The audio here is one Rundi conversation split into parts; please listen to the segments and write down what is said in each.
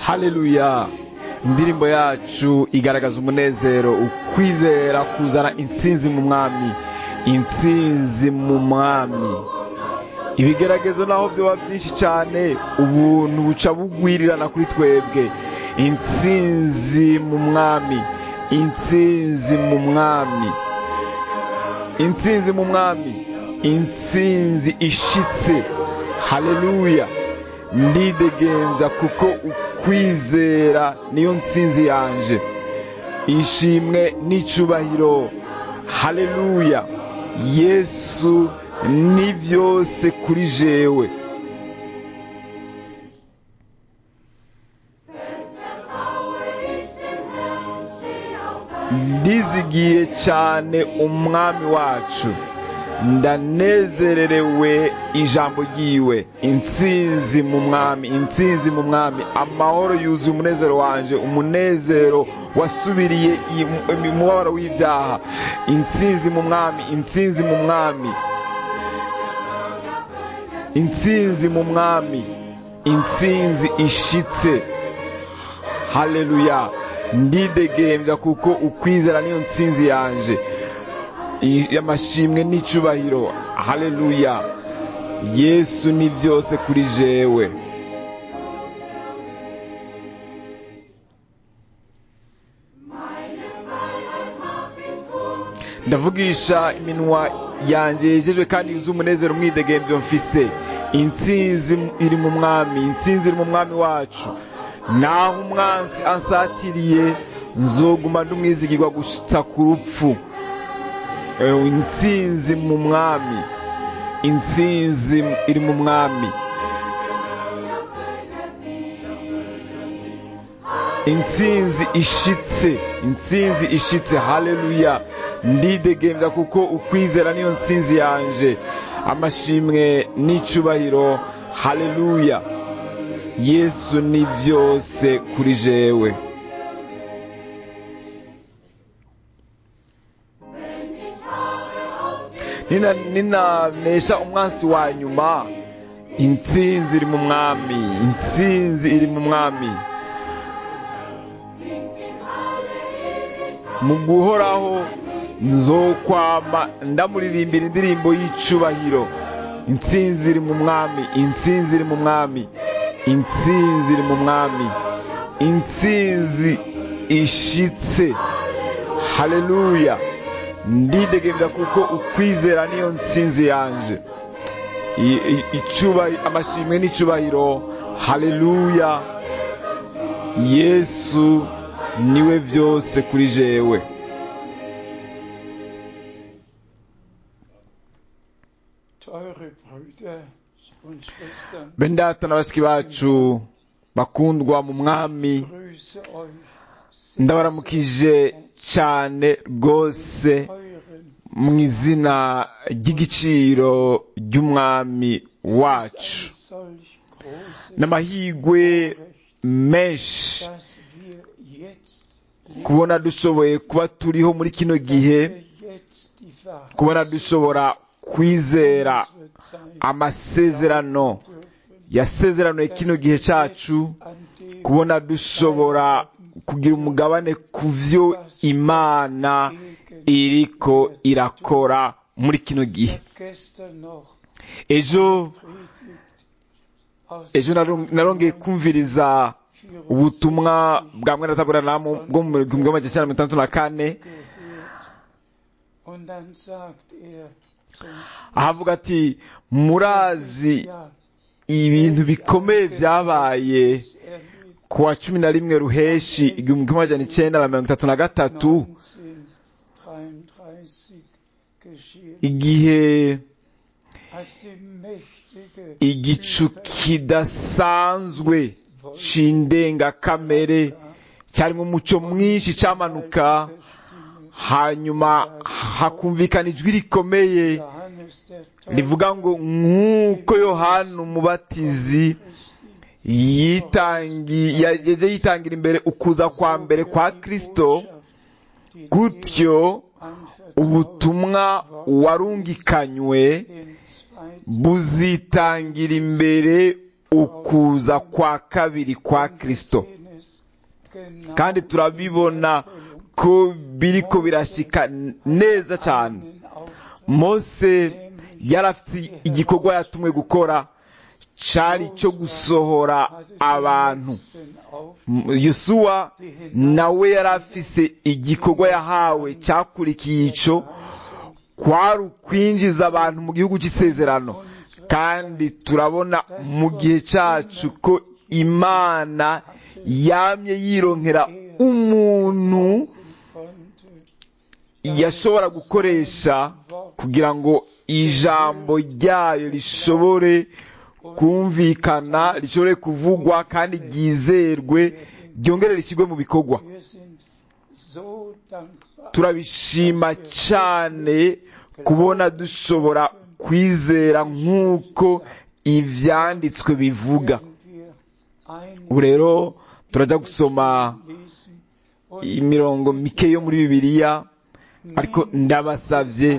haleluya indirimbo yacu igaragaza umunezero ukwizera kuzana intsinzi mu mwami intsinzi mu mwami ibigeragezo naho byaba byinshi cyane ubuntu buca bugwirirana kuri twebwe intsinzi mu mwami intsinzi mu mwami intsinzi mu mwami intsinzi ishitse haleluya ndidegembya kuko ukwizera niyo ntsinzi yanje ishimwe n'icubahiro haleluya yesu ni byose kuri jewe ndizigiye cyane umwami wacu ndanezererewe ijambo ry'iwe intsinzi mu mwami intsinzi mu mwami amahoro yuzuye umunezero wanje umunezero wasubiriye umubabaro w'ibyaha intsinzi mu mwami intsinzi mu mwami intsinzi mu mwami intsinzi ishitse haleluya ndidegembya kuko ukwizera niyo ntsinzi yanje amashimwe n'icubahiro haleluya yesu ni byose kuri jewe ndavugisha iminwa yanjye yejejwe kandi yuzuye umunezero umwidegembyo mfise intsinzi iri mu mwami intsinzi iri mu mwami wacu naho umwansi ansatiriye nzoguma ndumwizigirwa gushitsa ku rupfu intsinzi mu mwami intsinzi iri mu mwami intsinzi ishitse intsinzi ishitse haleluya ndidegembya kuko ukwizera niyo ntsinzi yanje amashimwe n'icubahiro haleluya yesu ni byose kuri jewe ninanesha umwansi wa nyuma intsinzi iri mu mwami intsinzi iri mu mwami mu guhoraho nzokwama ndamuririmbira indirimbo y'icubahiro intsinzi iri mu mwami intsinzi iri mu mwami intsinzi iri mu mwami intsinzi ishitse haleluya ndidegembya kuko ukwizera niyo ntsinzi yanje amashimwe n'icubahiro haleluya yesu niwe byose kuri jewe bendata na bashiki bacu bakundwa mu mwami ndabaramukije cyane rwose mu izina ry'igiciro ry'umwami wacu n'amahirwe menshi kubona dushoboye kuba turiho muri kino gihe kubona dushobora kwizera amasezerano yasezeranoye kino gihe cyacu kubona dushobora kugira umugabane ku byo imana iriko irakora muri kino gihe ejo ejo narongeye kumviriza ubutumwa bwa mwene taburanamu bwo mu gihumbi magana cyenda mirongo itandatu na kane ahavuga ati murazi ibintu bikomeye byabaye ku wa cumi na rimwe ruheshi igihumbi kimwe magana icyenda na mirongo itatu na gatatu igihe igicu kidasanzwe c'indengakamere cyarimo umuco mwinshi cyamanuka hanyuma hakumvikana ijwi rikomeye rivuga ngo nk'uko yohana umubatizi yaje yitangira imbere ukuza kwa mbere kwa kirisito gutyo ubutumwa warungikanywe buzitangira imbere ukuza kwa kabiri kwa kristo kandi turabibona ko biriko birashika neza cyane mose yari afite igikorwa yatumwe gukora cyari cyo gusohora abantu yusuwa nawe yari afise igikorwa yahawe cyakurikiye icyo kwari ukwinjiza abantu mu gihugu cy'isezerano kandi turabona mu gihe cyacu ko imana yamye yironkera umuntu yashobora gukoresha kugira ngo ijambo ryayo rishobore kumvikana rishobore kuvugwa kandi ryizerwe ryongere rishyirwe mu bikorwa turabishima cyane kubona dushobora kwizera nk'uko ibyanditswe bivuga ubu rero turajya gusoma imirongo mike yo muri bibiliya ariko ndabasabye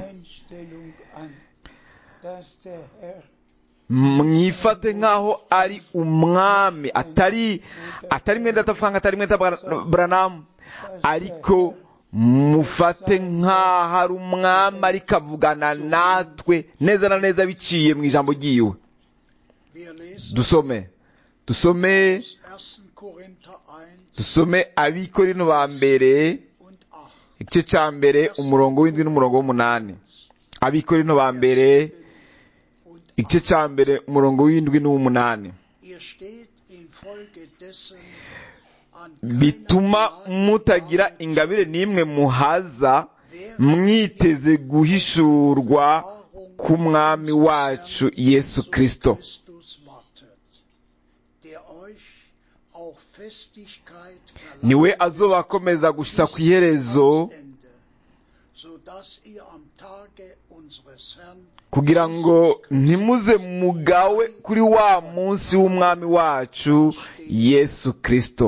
mwifate nk'aho ari umwami atari atari mwenda atafanga atari mwenda buranamu ariko mufate nk'aho ari umwami ariko avugana natwe neza na neza biciye mu ijambo ry'iwe dusome dusome dusome abikorino ba mbere igice cya mbere umurongo w'indwi n'umurongo w'umunani abikorino ba mbere igice cya mbere umurongo w'indwi n'uw'umunani bituma mutagira ingabire n'imwe muhaza mwiteze guhishurwa k'umwami wacu yesu kirisito niwe azoba akomeza gushyiza ku iherezo kugira ngo ntimuze mugawe kuri wa munsi w'umwami wacu yesu kirisito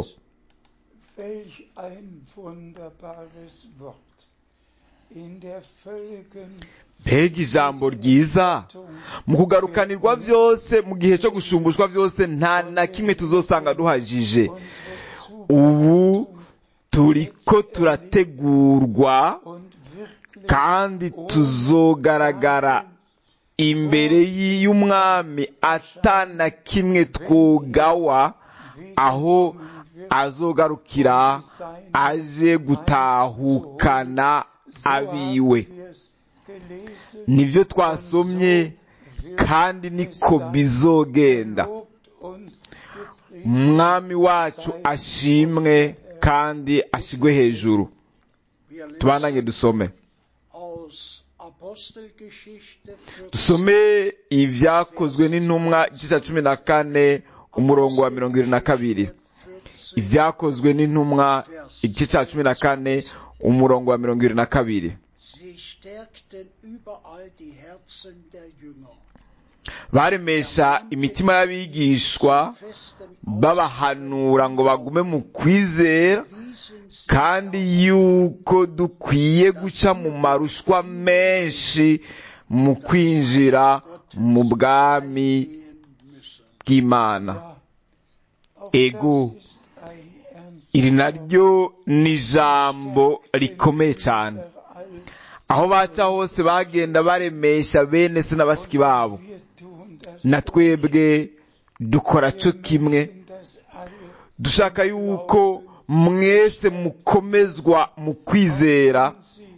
mbega ijambo ryiza mu kugarukanirwa byose mu gihe cyo gushumbushwa byose nta na kimwe tuzosanga duhajije ubu turi ko turategurwa kandi tuzogaragara imbere y'umwami atana kimwe twugawa aho azogarukira aje gutahukana abiwe nibyo twasomye kandi niko bizogenda umwami wacu ashimwe kandi ashyirwe hejuru tubandanye dusome dusome ibyakozwe n'intumwa igice cya cumi na kane umurongo wa mirongo irindwi na kabiri ibyakozwe n'intumwa igice cya cumi na kane umurongo wa mirongo irindwi na kabiri baremesha imitima y'abigishwa babahanura ngo bagume mu kwizera kandi yuko dukwiye guca mu marushwa menshi mu kwinjira mu bwami bw'imana ego iri naryo ni ijambo rikomeye cyane aho baca hose bagenda baremesha bene se na bashiki babo na twebwe dukora cyo kimwe dushaka yuko mwese mukomezwa mu kwizera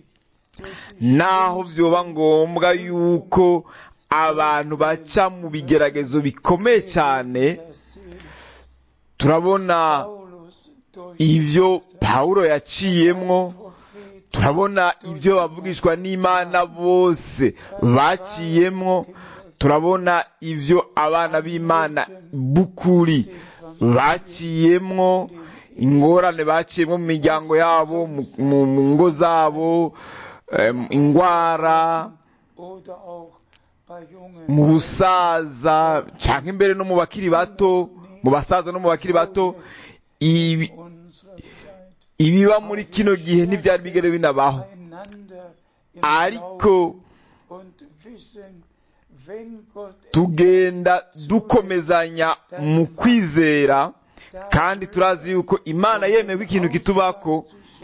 naho byoba ngombwa yuko abantu baca mu bigeragezo bikomeye cyane turabona ibyo pawulo yaciyemwo turabona ibyo bavugishwa n'imana bose baciyemwo turabona ibyo abana b'imana b'ukuri baciyemwo ingorane baciyemo mu miryango yabo mu ngo zabo indwara mu busaza cyangwa imbere no mu bakiri bato mu basaza no mu bakiri bato ibiba muri kino gihe ntibyari bigere binabaho ariko wenn Gott tugenda dukomezanya mu kwizera kandi turazi yuko imana yemewe ikintu kitubako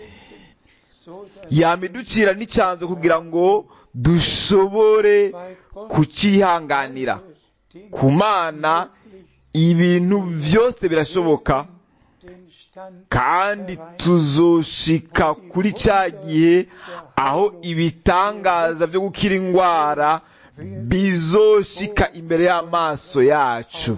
yamiducira n'icyanzo kugira ngo dushobore kucyihanganira ku mana ibintu byose birashoboka kandi tuzoshika kuri cya gihe aho ibitangaza byo gukira indwara bizoshika imbere y'amaso yacu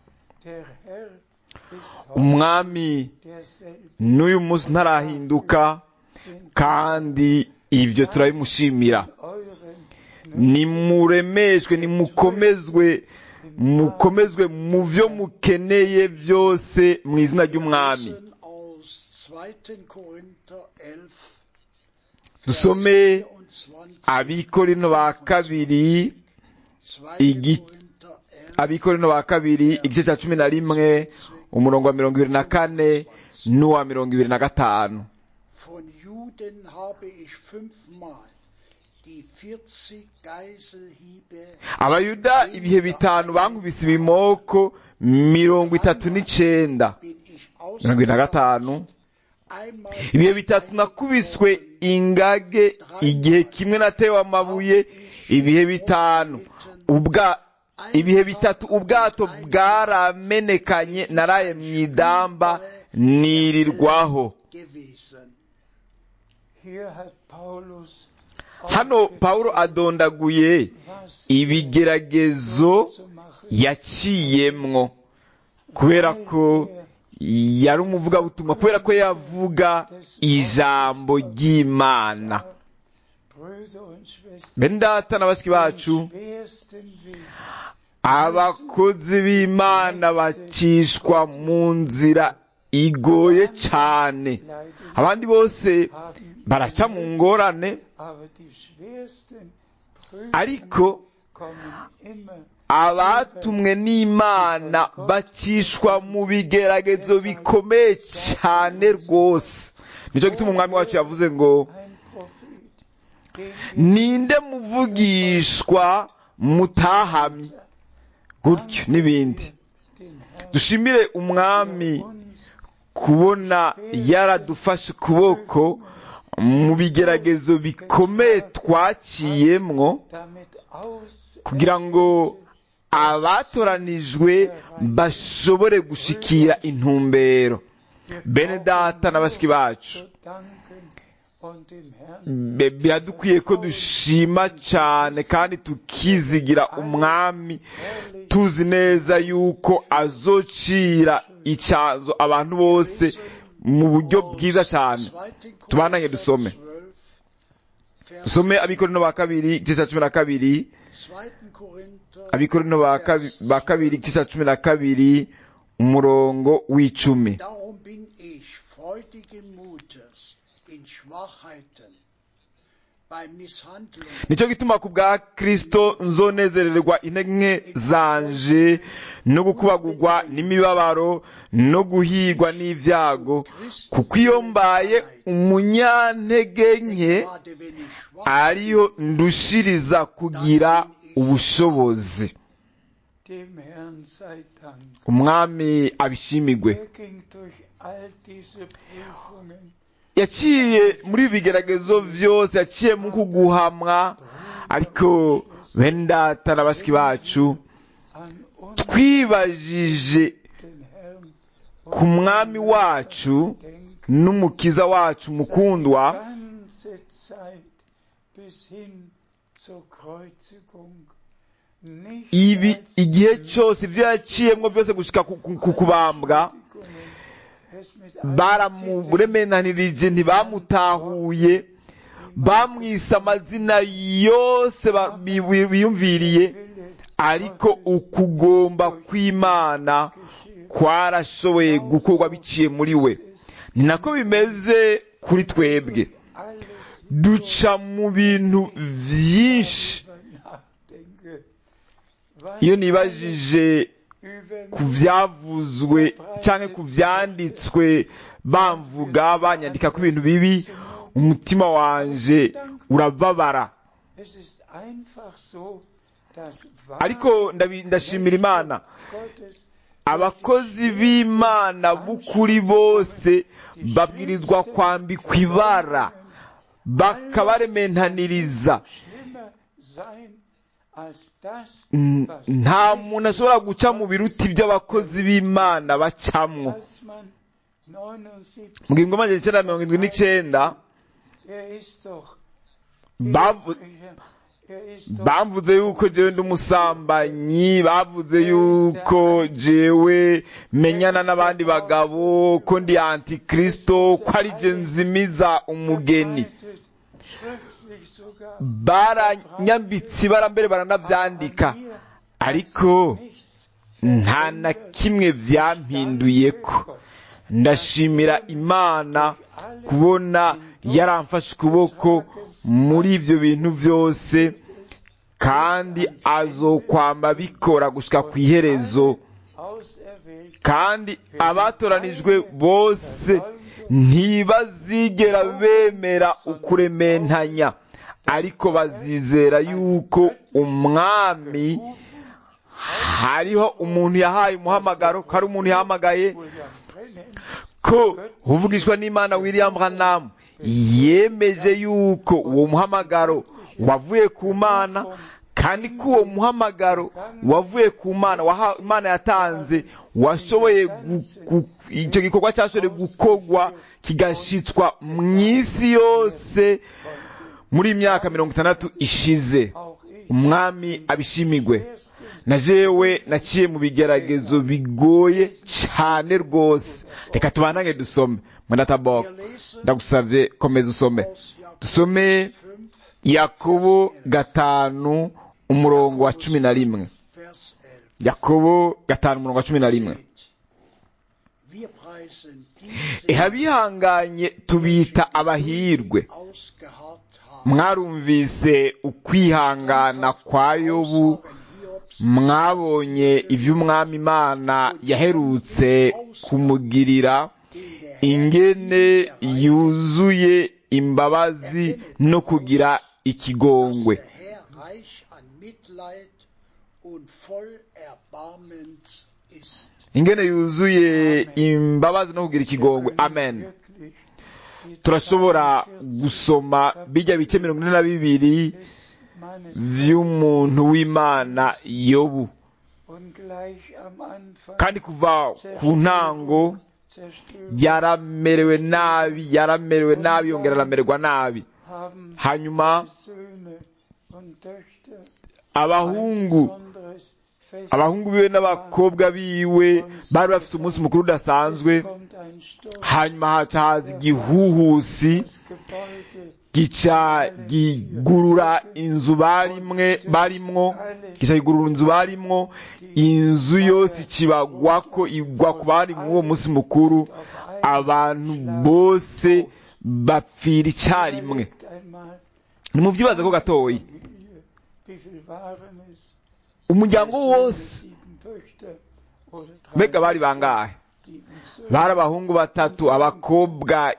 umwami n'uyu munsi ntarahinduka kandi ibyo turabimushimira nimuremeshwe nimukomezwe mukomezwe mu byo mukeneye byose mu izina ry'umwami dusome abikorino ba kabiri abikorino ba kabiri igice cya cumi na rimwe umurongo wa mirongo ibiri na kane n'uwa mirongo ibiri na gatanu abayuda ibihe bitanu bankubise ibimoko mirongo itatu n'icenda mirongo ibiri na gatanu ibihe bitatu nakubiswe ingage igihe kimwe natewe amabuye ibihe bitanu ubwa ibihe bitatu ubwato bwaramenekanye naraye mu idamba nirirwaho hano pawulo adondaguye ibigeragezo yaciyemwo kubera ko yari umuvugabutumwa kubera ko yavuga ijambo ry'imana bene data na bashiki bacu abakozi b'imana bacishwa mu nzira igoye cyane abandi bose baraca mu ngorane ariko abatumwe n'imana bacishwa mu bigeragezo bikomeye cyane rwose nicyo gituma umwami wacu yavuze ngo ninde muvugishwa mutahamye gutyo n'ibindi dushimire umwami kubona yaradufashe ukuboko mu bigeragezo bikomeye twaciyemwo kugira ngo abatoranijwe bashobore gushikira intumbero bene data na bashiki bacu biradukwiye ko dushima cyane kandi tukizigira umwami tuzi neza yuko azocira icyazo abantu bose mu buryo bwiza cyane tubananye dusome dusome abikorino ba kabiri igice cya cumi na kabiri abikorino ba kabiri igice cya cumi na kabiri umurongo w'icumi nicyo gituma ku bwa kirisito nzonezererwa intege zanje no gukubagurwa n'imibabaro no guhigwa n'ibyago kuko iyo mbaye umunyantege nke ariyo ndushiriza kugira ubushobozi umwami abishimigwe yaciye muri ibi bigeragezo byose yaciye mu kuguhamwa ariko bene data na bashiki bacu twibajije ku mwami wacu n'umukiza wacu mukundwa ibi igihe cyose ibyo yaciyemo byose gushyika ku kubambwa baramuremenanirije ntibamutahuye bamwise amazina yose biyumviriye ariko ukugomba kw'imana kwarashoboye gukorwa biciye muri we ni nako bimeze kuri twebwe duca mu bintu byinshi iyo nibajije ku byavuzwe cyangwa ku byanditswe bamvuga banyandika ku bintu bibi umutima wanje urababara das ariko ndabi- ndashimira imana Gottes abakozi b'imana b'ukuri bose babwirizwa kwambikwa ibara bakabarementaniriza schlimmer sein als das, N- was nta muntu ashobora guca mu biruti by'abakozi b'imana bacamwo als man 79 mu gihumbi magana cyenda mirongo irindwi n'icyenda er ist doch bavu- er ist doch bamvuze yuko jewe ndi umusambanyi bavuze yuko jewe menyana n'abandi bagabo ko ndi antikristo ko ari je nzimiza umugeni verbreitet, schriftlich sogar baranyambitse ibara mbere baranavyandika ariko nichts nta na kimwe vyampinduyeko ndashimira imana kubona yaramfashe ukuboko muri ivyo bintu vyose kandi azokwama bikora gushika ku iherezo auserwählt kandi abatoranijwe bose ntibazigera bemera ukurementanya ariko bazizera yuko umwami hariho umuntu yahaye umuhamagaro ko ari umuntu yahamagaye William Brennan ko uvugishwa n'imana william branham yemeje yuko uwo muhamagaro wavuye ku mana kandi ko uwo muhamagaro wavuye ku mana waha- imana yatanze washoboye gu- gu- icyo gikorwa cyashoboye gukorwa kigashitswa mu isi yose muri iyi myaka mirongo itandatu ishize auch ich umwami abishimigwe erste na jewe naciye mu bigeragezo bigoye cyane rwose reka tubanange dusome mwendatabok ndagusavye komeza usome dusome yakobo gatanu umurongo wa cumi na rimwe Vers 11. yakobo gatanu umurongo wa cumi na rimwe Seht, Wir preisen diese, eha bihanganye tubita abahirwe ausgeharrt haben. mwarumvise ukwihangana kwa yobu Aussagen Hiobs mwabonye ivy'umwami imana yaherutse kumugirira in der ingene yuzuye imbabazi no kugira ikigongwe dass der Herr reich an Mitleid und voll Erbarmens ist. ingene yuzuye imbabazi no kugira ikigongwe amen wirklich die turashobora 42 gusoma bijya bice mirongo ine na bibiri des Mannes vy'umuntu w'imana yobu und gleich am Anfang kandi kuva ku ntango Zerstörung yaramerewe nabi yaramerewe nabi yongera aramererwa nabi haben hanyuma Söhne und Töchter abahungu ein besonderes Fest. abahungu biwe n'abakobwa biwe bari bafite umunsi mukuru udasanzwe Es kommt ein Sturm, hanyuma haca haza igihuhusi das Gebäude gica gigurura inzu barimwe barimwo gica gigurura inzu barimwo inzu yose ikibagwako igwa ku bari muri uwo munsi mukuru abantu bose bapfira icyarimwe Überlegt einmal, nimuvyibaze ko gatoyi Familie, wie viel waren es? umuryango Drei Söhne, wose sieben Töchter oder drei mbega bari Töchter, bangahe sieben Söhne. bari abahungu batatu abakobwa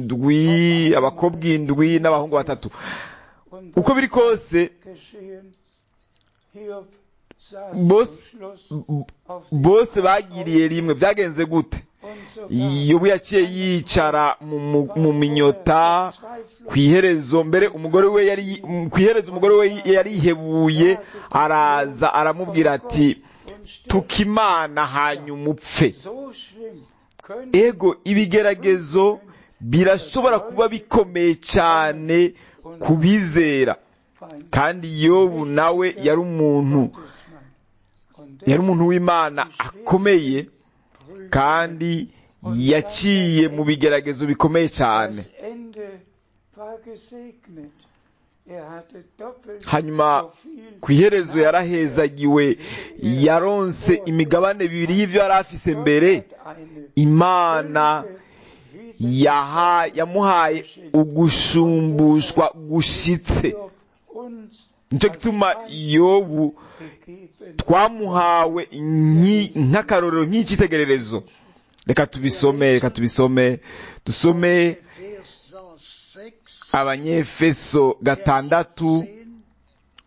indwi abakobwa indwi n'abahungu batatu Und uko biri kose geschehen, Hiob saß Bos- zum Schluss auf dem bose bagiriye rimwe byagenze gute und sogar yobu yaciye yicara mu- mu- mu minyota ku iherezo mbere umugore we yari ku iherezo umugore we yari yihebuye araza aramubwira ati tukimana hanyuma upfe so schlimm können ego ibigeragezo birashobora kuba bikomeye cyane ku bizera Feind kandi yobu nawe yari umuntu Gottesmann. Und yari umuntu w'imana akomeye deshalb kandi yaciye mu bigeragezo bikomeye cyane Das Ende war gesegnet. Er hatte doppelt hanyuma so viel ku iherezo yarahezagiwe yaronse imigabane bibiri y'ibyo yari afise mbere Gott hat eine imana Fülle wieder yaha yamuhaye ugushumbushwa gushitse Hiob uns nicyo gituma yobu gegeben. twamuhawe nki- nk'akarorero nk'icyitegererezo reka tubisome reka tubisome dusome Epheser 6, abanyefeso gatandatu Vers 10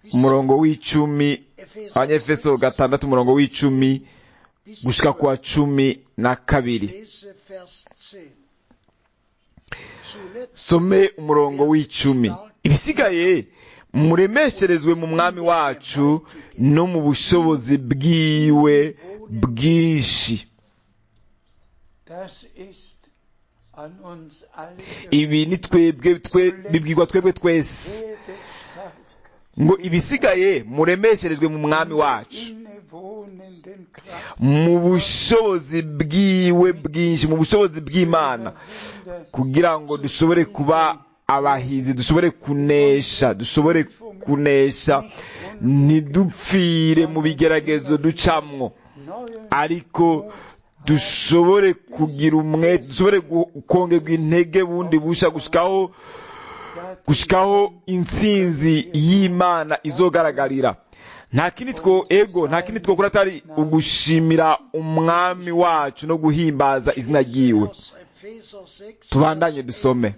umurongo w'icumi Epheser abanyefeso 6, gatandatu umurongo w'icumi bis gushika ku wa cumi na kabiri Lese Vers 10. Zuletzt some umurongo w'icumi ibisigaye muremesherezwe mu mwami wacu no mu bushobozi bwiwe bwinshi Das ist an uns alle ibi ni twebwe twe bibwirwa twebwe twese Werde stark ngo ibisigaye muremesherezwe mu mwami wacu innewohnenden Kraft mu bushobozi bwiwe bwinshi mu bushobozi bw'imana verhindern, kugira ngo dushobore kuba abahizi dushobore kunesha dushobore kunesha ntidupfire mu bigeragezo ducamwo neuen ariko dushobore kugira umwete dushobore gu- kongerwa intege bundi busha gushikaho gushikaho intsinzi y'imana izogaragarira nta kindi two ego nta kindi twokora atari ugushimira umwami wacu no guhimbaza izina ryiwe aus Epheser 6, tubandanye Vers dusome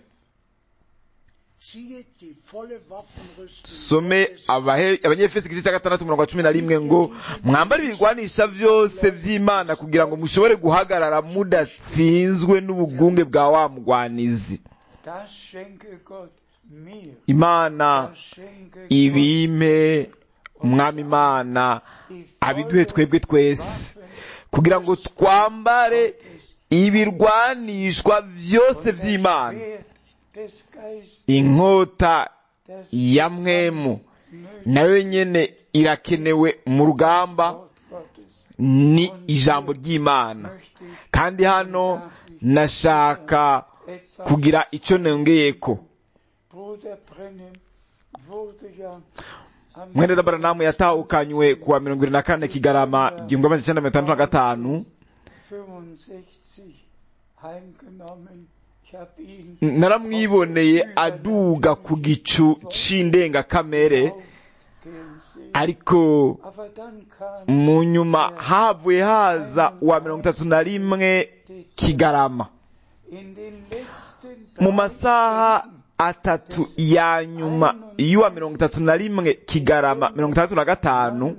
Ziehe die volle Waffenrüstung some Gottes abahe- abanyefesi igice cya gatandatu umurongo wa cumi na rimwe ngo mwambare ibigwanisha byose by'imana kugira ngo mushobore guhagarara mudatsinzwe n'ubugunge bwa wa mugwanizi Das schenke Gott mir. imana Das schenke Gott ibime umwami imana die abiduhe twebwe twese kugira ngo twambare ibirwanishwa byose by'imana Schwert des Geistes, inkota das ya mwemu nayo nyene irakenewe mu rugamba Wort Gottes. ni ijambo ry'imana Möchte ich kandi hano nashaka etwas kugira icyo nongeyeko Bruder Brennan wurde ja am mwene dabaranamu yatahukanywe kuwa mirongo irindwi na kane kigarama igihumbi magana cyenda mirongo itandatu na gatanu 65 heimgenommen. Ich habe ihn naramwiboneye aduga ku gicu c'indengakamere aufgehen sehen. ariko Aber dann kam mu nyuma havuye haza uwa mirongo itatu na rimwe kigarama in den letzten mu drei masaha Stunden atatu ya nyuma y'uwa mirongo itatu na rimwe kigarama mirongo itandatu na gatanu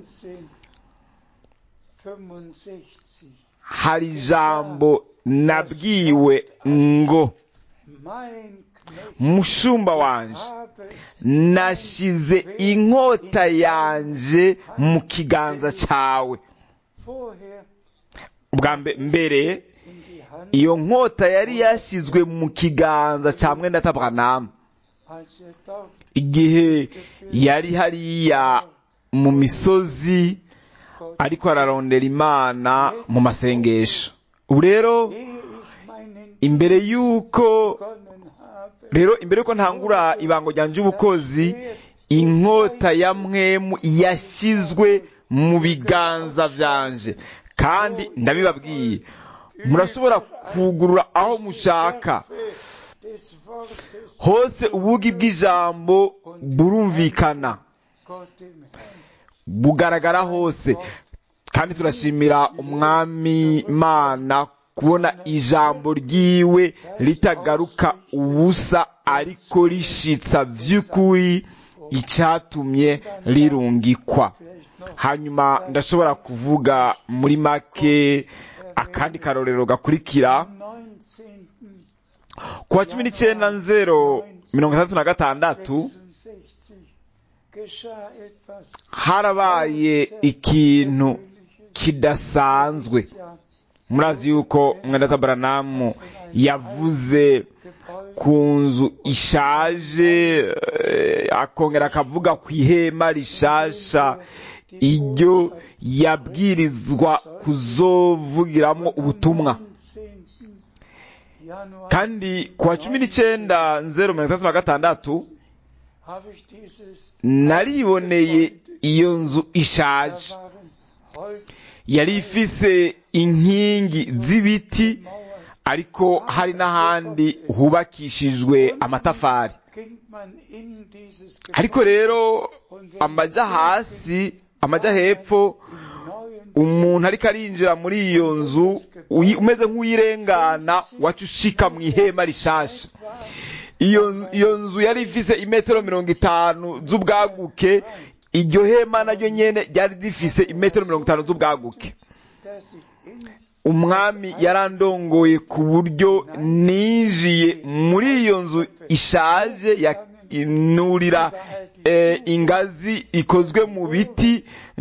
1965 hari ijambo nabwiwe ngo mein Knecht mushumba wanje habe nashize inkota yanje mu kiganza cyawe vorher ubwa mbe- mbere in die Hand, iyo nkota yari yashyizwe mu kiganza cya mwenda tabranamu als er dort igihe yari hariya mu misozi Gott, ariko ararondera imana mu masengesho ubu rero ehe ich meinen imbere y'uko begonnen habe, rero imbere y'uko ntangura ibango ryanjye ubukozi inkota ya mwemu yashyizwe mu biganza byanje kandi ndabibabwiye murashobora kugurura aho mushaka des Wortes hose ubugi bw'ijambo burumvikana Gott dem Herrn. bugaragara hose kandi turashimira umwami imana kubona ijambo ryiwe ritagaruka ubusa ariko rishitsa by'ukuri icyatumye rirungikwa Vielleicht noch hanyuma ndashobora kuvuga muri make akandi karorero gakurikira am 19. ku wa cumi n'icyenda nzero mirongo itandatu na gatandatu 66 geschah etwas harabaye ikintu kidasanzwe murazi yuko mwenda baranamu yavuze ku nzu ishaje eh, akongera akavuga ku ihema rishasha iryo yabwirizwa kuzovugiramo ubutumwa kandi ku wa cumi n'icyenda nzero mirongo itandatu na gatandatu nariboneye iyo nzu ishaje yari ifise inkingi z'ibiti ariko hari n'ahandi hubakishijwe amatafari ariko rero amajya hasi amajya hepfo umuntu ariko arinjira muri iyo nzu uyi- umeze nk'uyirengana waca ushika mu ihema rishasha iyo iyo nzu yari ifise imetero mirongo itanu z'ubwaguke iryo hema naryo nyene ryari rifise imetero mirongo itanu z'ubwaguke dass ich in umwami yarandongoye ku buryo ninjiye muri iyo nzu ishaje ya inurira eh, ingazi ikozwe mu biti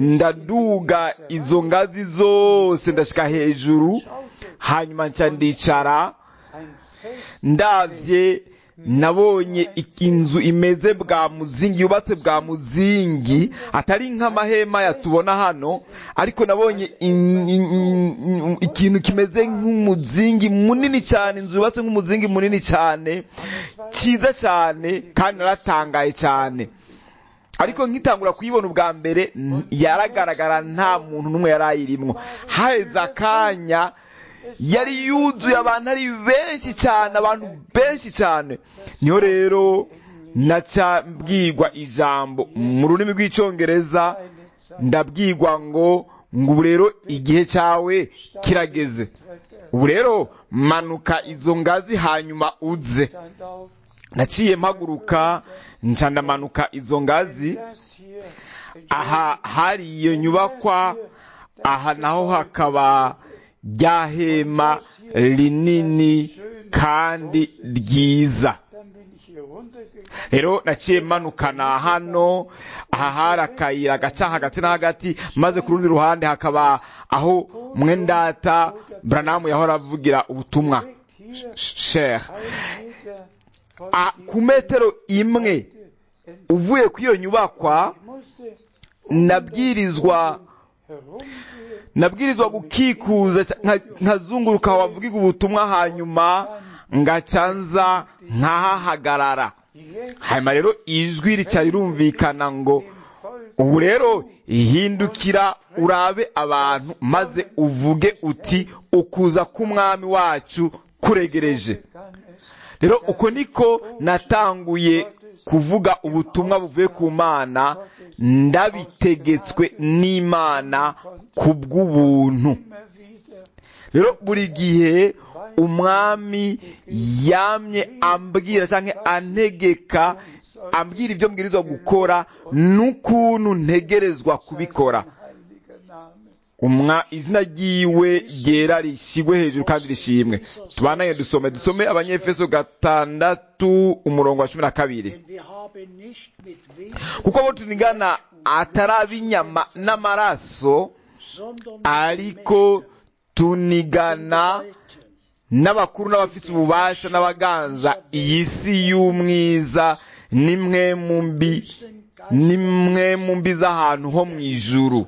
ndaduga izo ngazi zose ndashika hejuru hanyuma nca ndicara ein Fest ndavye nabonye inzu imeze bwa muzingi yubatse bwa muzingi atari nk'amahema yatubona hano ariko nabonye in- in- in- ikintu kimeze nk'umuzingi munini cyane inzu yubatse nk'umuzingi munini cyane cyiza cyane kandi naratangaye cyane ariko nkitangura kuyibona ubwa mbere n- yaragaragara nta muntu n'umwe yari ayirimwo haheze akanya yari yuzuye abantu ari benshi cyane abantu benshi cyane niho rero naca mbwirwa ijambo mu rurimi rw'icyongereza eine Zeit ndabwirwa ngo ngo ubu rero igihe cyawe kirageze ubu rero manuka izo ngazi hanyuma uze stand auf, naciye mpaguruka nca ndamanuka izo ngazi das hier aha hari iyo nyubakwa aha naho hakaba rya hema rinini kandi ryiza dann bin ich hier runtergegangen. rero naciye manukana hano aha hari akayira gaca hagati na hagati maze ku rundi ruhande hakaba aho mwendata buranamu yahora avugira ubutumwa Liegt hier sher ein Meter von Ah, ku diesem metero imwe Ort entfernt. uvuye ku iyo nyubakwa Ich musste nabwirizwa herumgehen. nabwirizwa gukikuza nka- nkazunguruka aho bavugiga ubutumwa hanyuma ngaca nza nkahahagarara Jetzt hanyuma rero ijwi rica rirumvikana ngo dem Volk ubu rero ihindukira urabe abantu maze uvuge uti ukuza k'umwami wacu kuregereje begann es, rero uko niko natanguye kuvuga ubutumwa buvuye ku mana ndabitegetswe n'imana ku bw'ubuntu immer wieder rero buri gihe umwami yamye ambwira cyangwa antegeka ambwira ibyo mbwirizwa gukora n'ukuntu ntegerezwa kubikora heiliger Name. umwa izina ryiwe ryera rishyigwe hejuru kandi rishimwe tubananye dusome dusome abanyefeso gatandatu umurongo wa cumi na kabiri Denn wir haben nicht mit Wesen, kuko abo tunigana atari ab'inyama n'amaraso sondern mit ariko Mächten, tunigana Gewalten, n'abakuru n'abafite ububasha n'abaganza iyi si y'umwiza nimwe mu mbi bösen nimwe mu mbi z'ahantu ho mu ijuru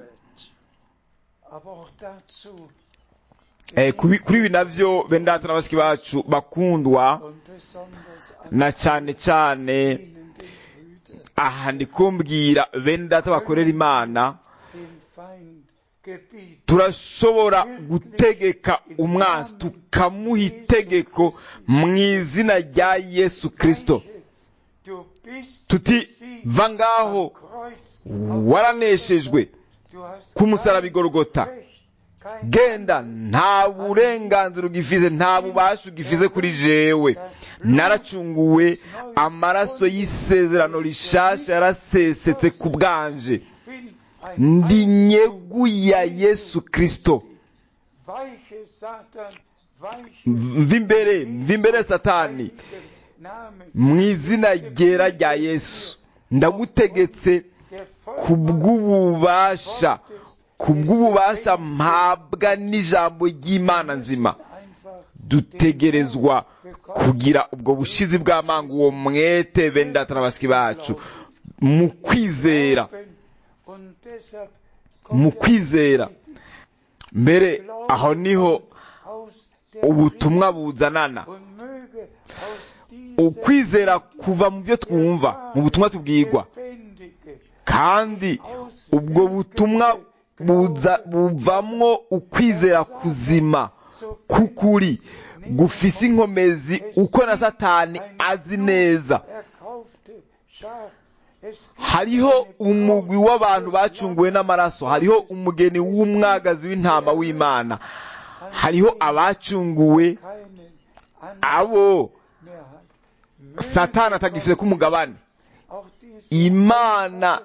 Aber auch dazu Eh, kubi- kuri ibi navyo bendata n'abasiki bacu bakundwa und besonders an na cyane cyane ihnen, den Brüdern, aha ndi kumbwira bene data bakorera imana den Feind gebieten. turashobora gutegeka umwanzi tukamuha itegeko mu izina rya yesu kirisito Du bist tuti besiegt va ngaho am Kreuz. waraneshejwe Du hast ku musaraba kein igorogota Recht, kein genda nta burenganzira ugifize nta bubasha ugifize kuri jewe naracunguwe amaraso y'isezerano rishasha yarasesetse ku bwanje bin ein ndi nyegu ya yesu kirisito weiche Satan, weiche mva imbere mva imbere satani heiliger Name, mu izina ryera rya yesu ndagutegetse der ku bw'ububasha ku bw'ububasha mpabwa n'ijambo ry'imana nzima einfach dutegerezwa kugira ubwo bushizi bw'amanga uwo mwete bene data na basiki bacu mu kwizera glauben und deshalb mu kommt der kwizera mbere aho niho aus der ubutumwa buzanana und möge aus dieser ukwizera kuva mu byo twumva mu butumwa tubwirwa lebendige, kandi ubwo butumwa buza buvamwo ukwizera kuzima k'ukuri gufise inkomezi uko na satani azi neza erkaufte Schar, es hariho umugwi w'abantu bacunguwe n'amaraso hariho umugeni w'umwagazi w'intama w'imana hariho abacunguwe keinen abo mehr hat. satani atagifite k'umugabane Auch diese imana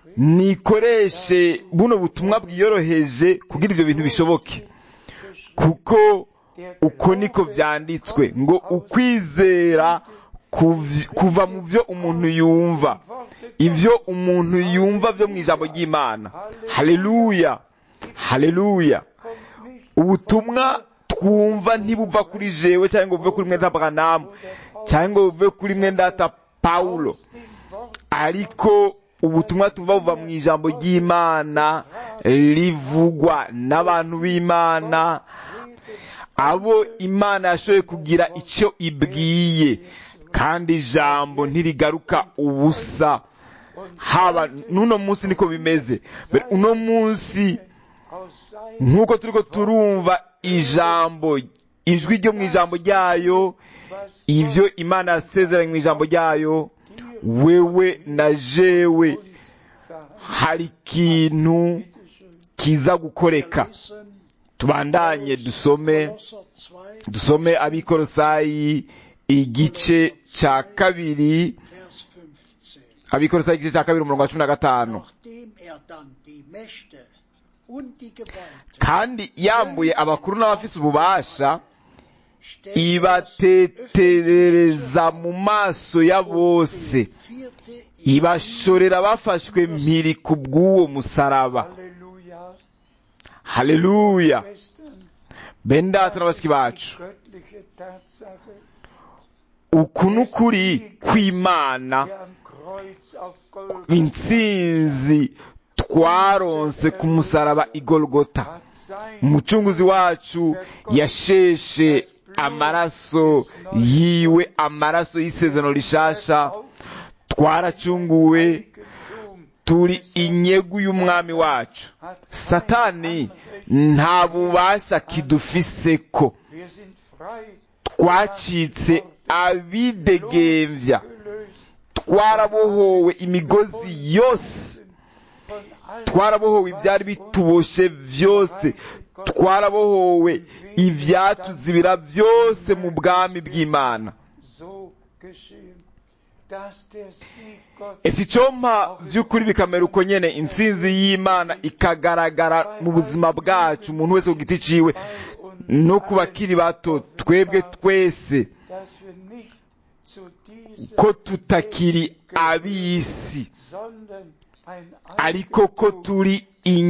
nikoreshe buno butumwa bwiyoroheje kugira ibyo bintu bishoboke kuko uko niko byanditswe ngo ukwizera kuv- kuva mu byo umuntu yumva ibyo umuntu yumva byo mu ijambo ry'imana haleluya haleluya ubutumwa twumva ntibuva kuri jewe cyangwa ngo buve kuri mwenda branamu cyangwa ngo buve kuri mwenda pawulo ariko ubutumwa tuva buva mu ijambo ry'imana rivugwa n'abantu b'imana abo imana yashoboye kugira icyo ibwiye kandi ijambo ntirigaruka ubusa haba n'uno munsi niko bimeze Mbere uno munsi nk'uko turiko turumva ijambo ijwi ryo mu ijambo ryayo ibyo imana yasezeranye mu ijambo ryayo wewe na jewe hari ikintu kiza gukoreka Lesen tubandanye dusome Kolosser 2, dusome abikorosayi igice cya kabiri Vers 15. abikorosayi igice cya kabiri umurongo wa cumi na gatanu Nachdem er dann die Mächte und die Gewalten kandi yambuye abakuru n'abafise ububasha stellte es ibateterereza mu maso ya bose vierte ibashorera bafashwe mpiri ku bw'uwo musaraba Halleluja. haleluya Schwestern, bene data na das bashiki ist bacu die göttliche Tatsache, uku ni ukuri kw'imana die am Kreuz auf Golgatha intsinzi twaronse ku musaraba igolgota hat sein umucunguzi wacu yasheshe amaraso yiwe amaraso y'isezerano rishasha twaracunguwe Eigentum turi inyegu y'umwami wacu hat satani nta bubasha kidufiseko Wir sind frei twacitse abidegembya gelöst twarabohowe imigozi yose von allem, twarabohowe ibyari bituboshe byose twarabohowe ibyatuzibira byose mu bwami bw'imana so geschehen, dass der Sieg Gottes ese icyompa by'ukuri bikamera uko nyene intsinzi y'imana ikagaragara mu buzima bwacu umuntu wese ku giti ciwe bei uns no ku bakiri bato twebwe twese dass wir nicht zu dieser ko tutakiri ab'isi sondern ein ariko ko Eigentum turi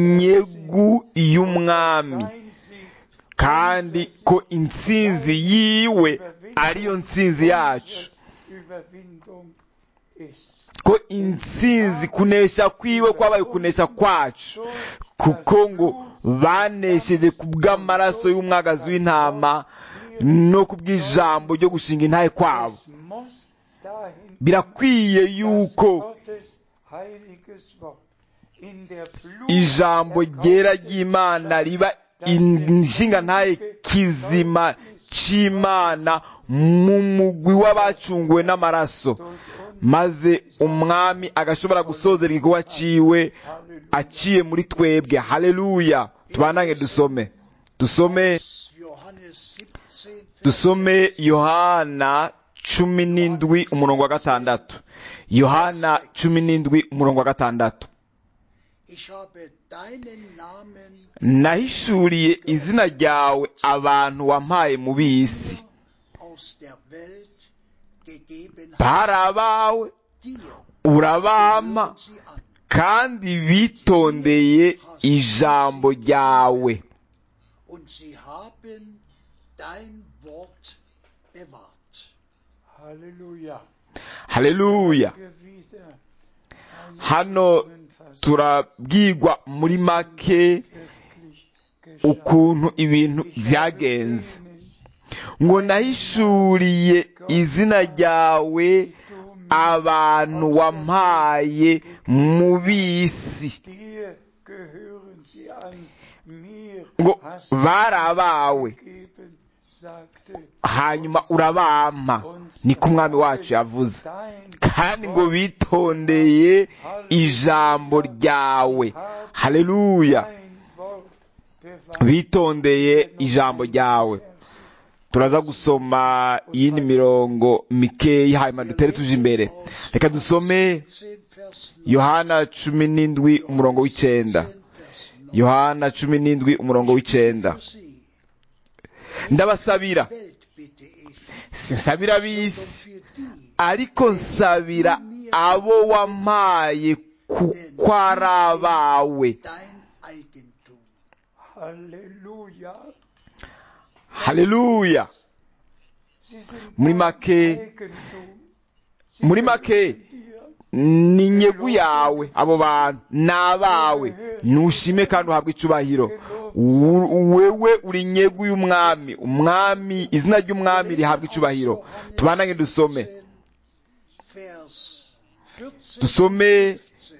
inyegu y'umwami sein Sieg kandi ko intsinzi yiwe ariyo ntsinzi yacu Überwindung ist. ko intsinzi kunesha kwiwe kwabaye kunesha kwacu kuko ngo banesheje ku bw'amaraso y'umwagazi w'intama no ku bw'ijambo ryo gushinga intahe kwabo Es muss dahin birakwiye dass yuko Gottes heiliges Wort in der Blut ijambo ryera ry'imana riba inshinga ntahe kizima c'imana mu mugwi w'abacunguwe n'amaraso maze umwami agashobora gusozera igikorwa ciwe aciye muri twebwe haleluya tubanange dusome dusome Johannes 17, Vers dusome yohana cumi n'indwi umurongo wa gatandatu yohana cumi n'indwi umurongo wa gatandatu Ich habe deinen Namen nahishuriye izina ryawe abantu wampaye mu b'isi aus der Welt gegeben bari abawe dir. urabampa Hören sie an. kandi bitondeye ijambo ryawe Und sie haben dein Wort bewahrt. Halleluja. haleluya Wir wieder eine hano Zusammenfassung turabwirwa muri make wirklich geschah. ukuntu ibintu Ich habe byagenze denen, ngo nahishuriye izina ryawe abantu wampaye mu b'isi dir gehören sie an, mir ngo hast du bari abawe gegeben, sagte hanyuma urabampa niko umwami wacu yavuze dein kandi ngo bitondeye ijambo ryawe haleluya dein Wort bewahrt. bitondeye ijambo ryawe turaza gusoma iyindi mirongo mikeyi hanyuma dutere tuje imbere reka dusome 10 Vers 9, yohana cumi n'indwi umurongo w'icenda 10 Vers 9. yohana cumi n'indwi umurongo w'icenda Für sie, ndabasabira Welt bitte ich, sinsabira sondern ab'isi für die, ariko nsabira abo wampaye kuko ari abawe dein Eigentum. Halleluja. haleluya Sie sind Muri dein make- Eigentum. Sie muri make gehören dir. ni inyegu yawe abo bantu ni abawe ntushime kandi uhabwe icubahiro Wu- wewe uri inyegu y'umwami umwami izina ry'umwami rihabwa icubahiro tubandange dusome Vers 14, dusome 15.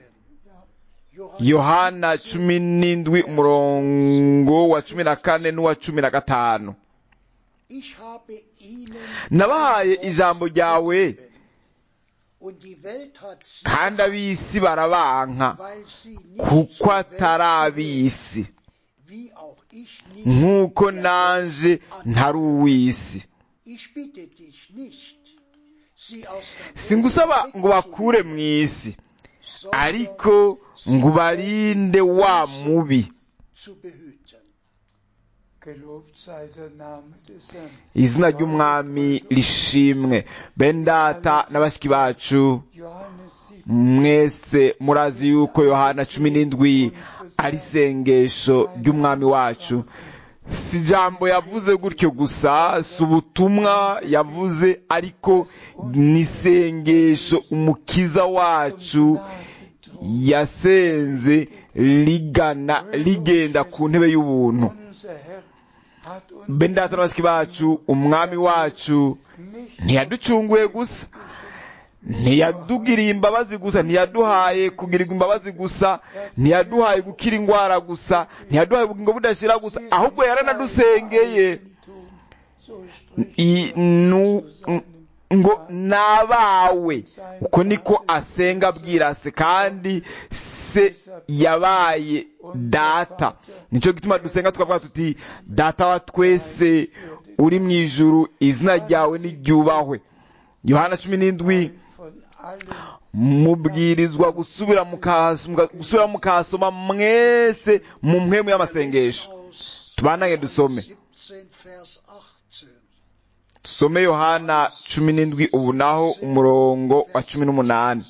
yohana cumi n'indwi umurongo wa cumi na kane n'uwa cumi na gatanu Ich habe ihnen nabahaye ijambo ryawe und die Welt hat sie kandi ab'isi barabanka weil sie nicht kuko zur Welt atari gehören, ab'isi wie auch ich nicht nk'uko der nanje Welt ntari uw'isi Ich bitte dich nicht, sie aus der Welt singusaba ngo bakure mu isi sondern ariko ngo ubarinde wa mubi zu behüten. Gelobt sei der Name des Herrn. izina ry'umwami rishimwe bene data na bashiki bacu Johannes 7. mwese murazi yuko yohana cumi n'indwi ari isengesho ry'umwami wacu si ijambo yavuze gutyo gusa si ubutumwa yavuze ariko ni isengesho umukiza wacu yasenze rigana rigenda ku ntebe y'ubuntu Unser Herr hat uns bene data na bashiki bacu umwami wacu nicht ntiyaducunguye gusa ntiyadugiriye imbabazi gusa ntiyaduhaye kugirirwa imbabazi gusa ntiyaduhaye gukira indwara gusa ntiyaduhaye ubugingo budashira gusa ahubwo yaranadusengeye so spricht I- nu- ngo nabawe uko niko asenga abwira se kandi se yabaye data nicyo gituma dusenga tukavuga tuti data wa twese uri mu ijuru izina ryawe niryubahwe yohana cumi n'indwi von allen mubwirizwa gusubira mukahas- muka- gusubira mukahasoma mwese mu mpemu y'amasengesho Aus tubanange dusome 17, Vers 18. dusome yohana cumi n'indwi ubu naho umurongo wa cumi n'umunani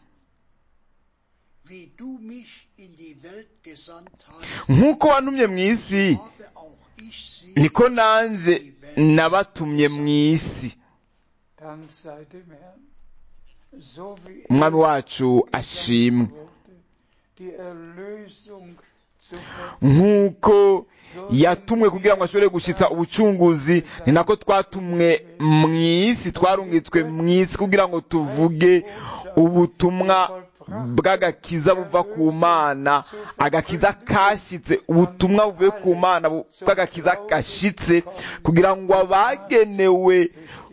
Wie du mich in die Welt gesandt hast, nk'uko wantumye mu isi habe auch ich sie niko nanjye nabatumye mu isi Dank sei dem Herrn. So wie umwami er wacu ashimwe wurde, die Erlösung zu nk'uko yatumwe kugira ngo ashobore gushyitsa ubucunguzi ni nako twatumwe mu isi twarungitswe mu isi kugira ngo tuvuge ubutumwa bw'agakiza buva ku mana agakiza kashyitse ubutumwa buvuye ku mana bu- bw'agakiza gashyitse kugira ngo abagenewe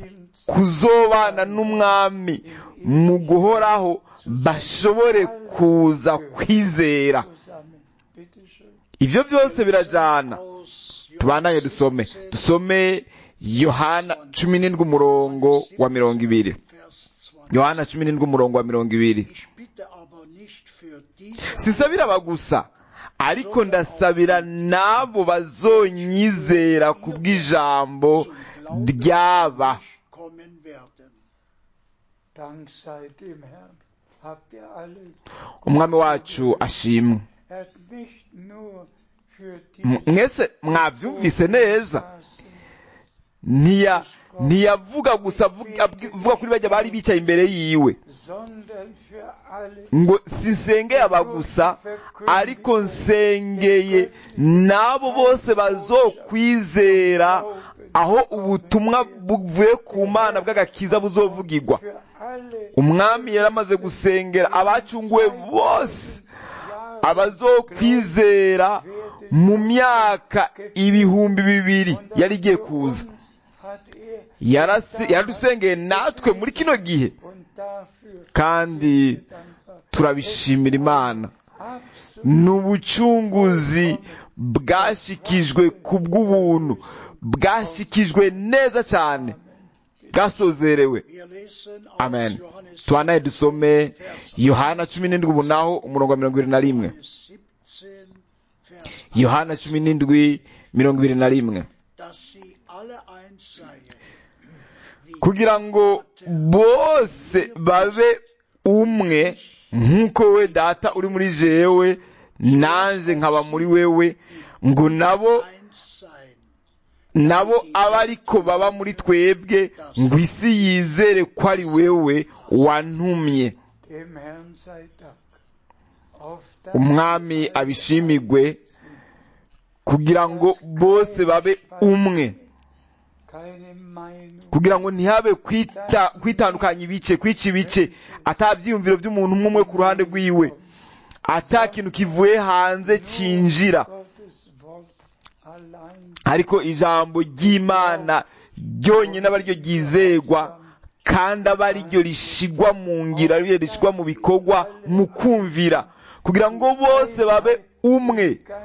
kuzobana n'umwami mu guhoraho bashobore kuza kwizera zusammen. Bitte schön. ibyo byose birajyana aus tubandanye dusome dusome yohana cumi n'indwi umurongo wa mirongo ibiri Vers 20. yohana cumi n'indwi umurongo wa mirongo ibiri Ich bitte aber nicht für diese sisabira aba gusa ariko ndasabira n'abo bazonyizera ku bw'ijambo zum Glauben ryaba an mich kommen werden. Dank sei dem Herrn. Habt ihr alle. umwami wacu ashimwe Er hat nicht nur für die M- mwese mwabyumvise neza Straßen ntiya ntiyavuga gusa avuga avuga kuri bajya bari bicaye imbere yiwe sondern für alle ngo sinsengeye aba gusa ariko nsengeye n'abo bose bazokwizera aho ubutumwa buvuye ku mana bw'agakiza buzovugirwa für alle umwami yaramaze gusengera abacunguwe bose Jahre abazokwizera mu myaka ibihumbi bibiri Und yari igiye für kuza uns hat er Yarase- yaradusengeye natwe muri kino gihe und dafür kandi sind wir dankbar. turabishimira imana Absolut ni ubucunguzi bwashikijwe ku bw'ubuntu bwashikijwe neza cyane bwasozerewe Wir lesen aus amen Johannes tubanaye dusome Vers yohana cumi n'indwi ubu naho umurongo wa mirongo ibiri na rimwe 17, Vers yohana cumi n'indwi mirongo ibiri na rimwe dass sie alle eins seien, wie kugira ngo bose babe umwe nk'uko we data uri muri jewe nanjye nkaba muri wewe ngo nabo eins sein, nabo abe ariko baba muri twebwe ngo isi yizere ko ari wewe wantumye Dem Herrn sei Dank. Auf das umwami abishimigwe kugira ngo bose babe umwe keine Meinung, kugira ngo ntihabe kwita kwitandukanya ibice kwica ibice atabyiyumviro by'umuntu umwe umwe ku ruhande rwiwe ata kintu kivuye hanze cyinjira Gottes Wort allein ariko ijambo ry'imana ryonyine aba ryo ryizegwa kandi aba ari ryo rishigwa mu ngira ari ryo rishigwa mu bikorwa mu kumvira kugira ngo bose babe umwe Geiste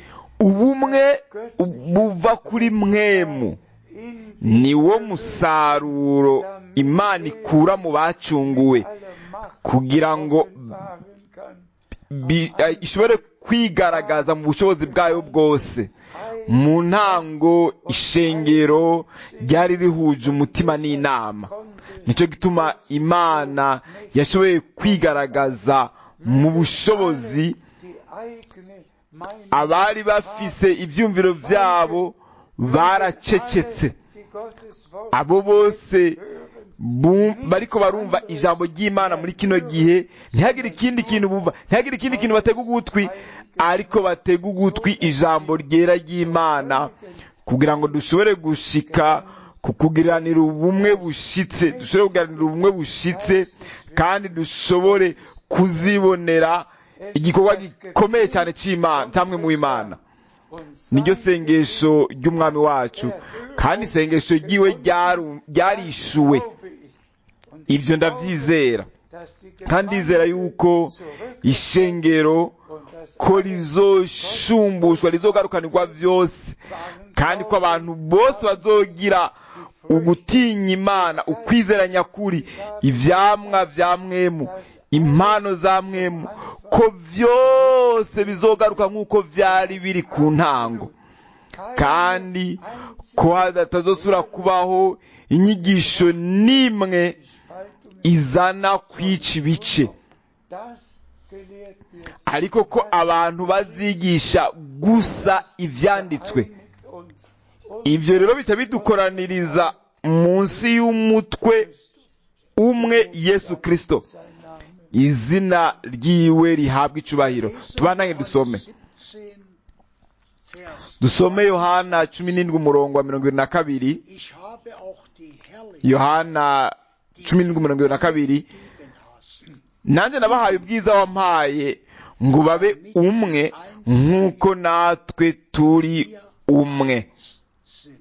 ubumwe buva kuri mwemu in niwo musaruro imana ikura mu bacunguwe aller Macht kugira ngo offenbaren kann. bi- eh, ishobore kwigaragaza mu bushobozi bwayo bwose mu ntango ishengero ryari rihuje umutima n'inama nicyo gituma imana yashoboye kwigaragaza mu bushobozi Die eigene Meinung abari bafise ibyumviro byabo baracecetse die Gottes Wort abo bose hören, bum- bariko barumva ijambo ry'imana muri kino gihe ntihagire ikindi kintu bumva ntihagire ikindi kintu batega ugutwi ariko batega ugutwi ijambo ryera ry'imana kugira ngo dushobore gushika ku kugiranira ubumwe bushitse dushobore kugiranira ubumwe bushitse kandi dushobore kuzibonera igikorwa gikomeye cyane cy'imana cyamwe mu imana und niryo sein sengesho ry'umwami wacu kandi isengesho ryiwe ryaru- ryarishuwe Glaube ich. Und ibyo ndabyizera dass die kandi ndizera yuko ishengero und das ko rizoshumbushwa rizogarukanirwa byose kandi ko abantu bose bazogira ugutinya imana ukwizera nyakuri ivyamwa vya mwemu impano za mwemu ko byose bizogaruka nk'uko vyari biri ku ntango kandi ko hatazosubira kubaho inyigisho n'imwe Spaltung izana kwica ibice das gelehrt wird, ariko ko abantu bazigisha gusa ivyanditswe einigt uns und ibyo rero bica bidukoraniriza munsi y'umutwe umwe yesu kristo sein Name. izina ryiwe rihabwa icubahiro tubandange dusome 17, Vers dusome yohana cumi n'indwi umurongo wa mirongo irindwi na kabiri Ich habe auch die Herrlichkeit, yohana cumi n'indwi umurongo irindwi na kabiri die du gegeben hast, nanjye nabahaye ubwiza wampaye ngo babe umwe nk'uko natwe turi umwe sind.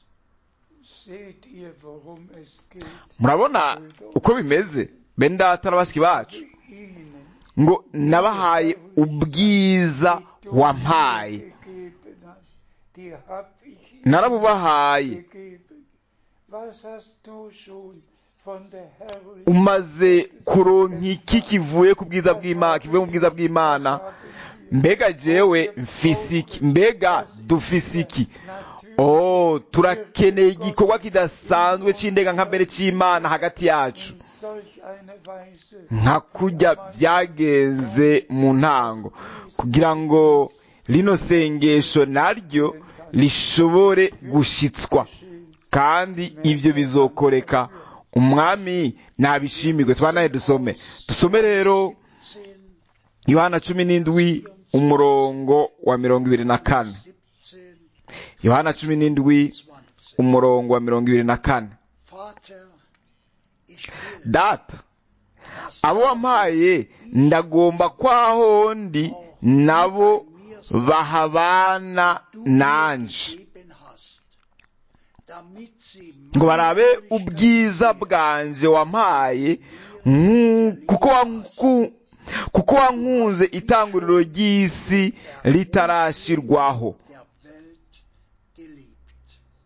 Seht ihr, worum es geht? murabona uko bimeze bene data na bashiki bacu Ihnen, ngo nabahaye ubwiza die du wampaye mir gegeben hast, die hab ich ihnen narabubahaye gegeben. Was hast du schon von der Herrlichkeit umaze kuronka iki kivuye ku bwiza bw'imana kivuye mu bwiza bw'imana mbega jewe mfise iki mbega dufise iki oh turakeneye igikorwa kidasanzwe c'indega nka mbere c'imana hagati yacu solch eine Weise nka kurya byagenze mu ntango kugira ngo rino sengesho naryo rishobore gushitswa kandi ibyo bizokoreka umwami nabishimirwe tubanaye dusome dusome rero 10, yohana cumi n'indwi umurongo wa mirongo ibiri na kane 17, yohana cumi n'indwi 20. umurongo wa mirongo ibiri na kane Vater, ich will, data dass abo wampaye ndagomba kwaho ndi nabo bahabana du mir nanje gegeben hast, damit sie ngo barabe meine ubwiza Herrlichkeit bwanje wampaye nku- kuko wanku- kuko wankunze itanguriro ry'isi ritarashirwaho der Welt geliebt.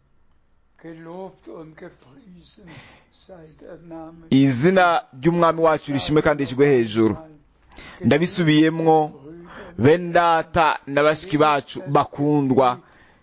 Gelobt und gepriesen sei der Name izina ry'umwami wacu rishimwe kandi rishyirwe hejuru ndabisubiyemwo bene data na bashiki bacu bakundwa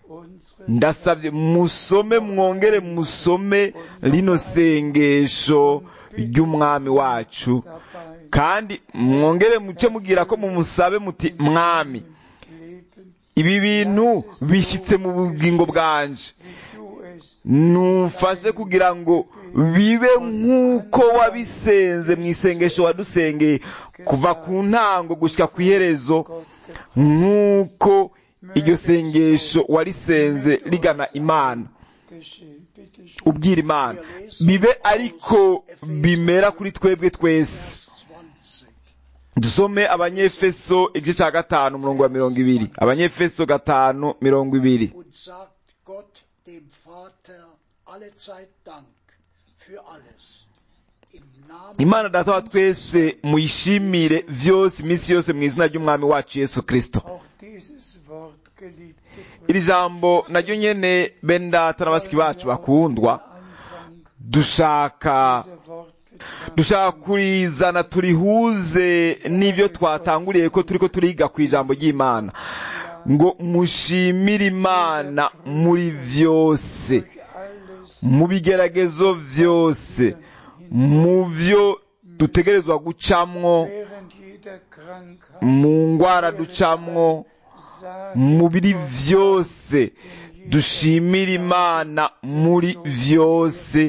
ndasabye musome mwongere musome rino sengesho ry'umwami wacu dabei kandi mwongere muce mugira ko mumusabe muti mwami leben, ibi bintu bishyitse mu bugingo bwanje wie du es numfashe kugira ngo bibe nk'uko wabisenze mu isengesho wadusengeye kuva ku ntango gushyika ku iherezo Gott gebracht. nk'uko iryo sengesho warisenze rigana imana geschehen. Bitte schön. ubwira imana bibe ariko bimera kuri twebwe twese Vers 20. dusome abanyefeso igice cya gatanu umurongo wa mirongo ibiri abanyefeso gatanu mirongo ibiri Und sagt Gott dem Vater allezeit Dank für alles. Im Namen imana data wa twese muyishimire vyose iminsi yose mu izina ry'umwami wacu yesu kristo Auch dieses Wort, geliebte iri jambo naryo nyene bene data na bashiki bacu bakundwa Anfang dushaka dieser Wort betrachten. dushaka kurizana turihuze n'ibyo twatanguriye ko turiko turiga ku ijambo ry'imana ngo mushimire imana muri vyose Durch alles mu bigeragezo vyose mu vyo dutegerezwa gucamwo während jeder Krankheit mu ngwara ducamwo sage mu biri vyose dushimire imana muri vyose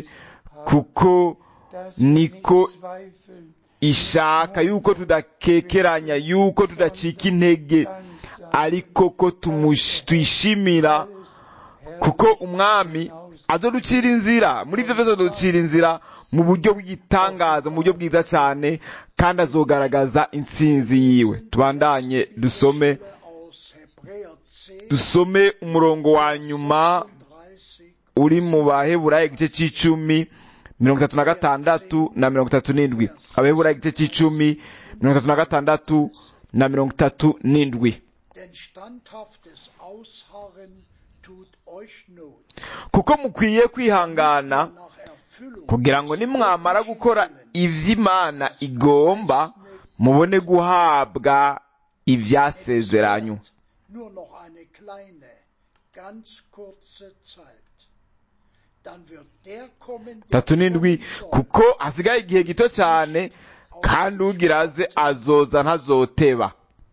kuko dass niko wir nicht zweifeln, ishaka yuko tudakekeranya yuko tudacika intege dann sei ariko ko tumush- tuyishimira alles Herr kuko umwami azoducira inzira muri ibyo byose azoducira inzira mu buryo bw'igitangaza mu buryo bwiza cyane kandi azogaragaza intsinzi yiwe tubandanye dusome Stelle aus Hebräer 10, dusome umurongo wa nyuma 36 uri mu baheburayo igice cy'icumi mirongo itatu na gatandatu na mirongo itatu n'indwi abaheburayo igice cy'icumi mirongo itatu na gatandatu na mirongo itatu n'indwi Denn standhaftes Ausharren tut euch Not. kuko mukwiye kwihangana Nach Erfüllung kugira ngo nimwamara gukora ivy'imana igomba mubone guhabwa ivyasezeranywe nur noch eine kleine, ganz kurze Zeit. Dann wird der kommen, der tatu n'indwi kommen soll. kuko hasigaye igihe gito cyane kandi ugira aze azoza ntazoteba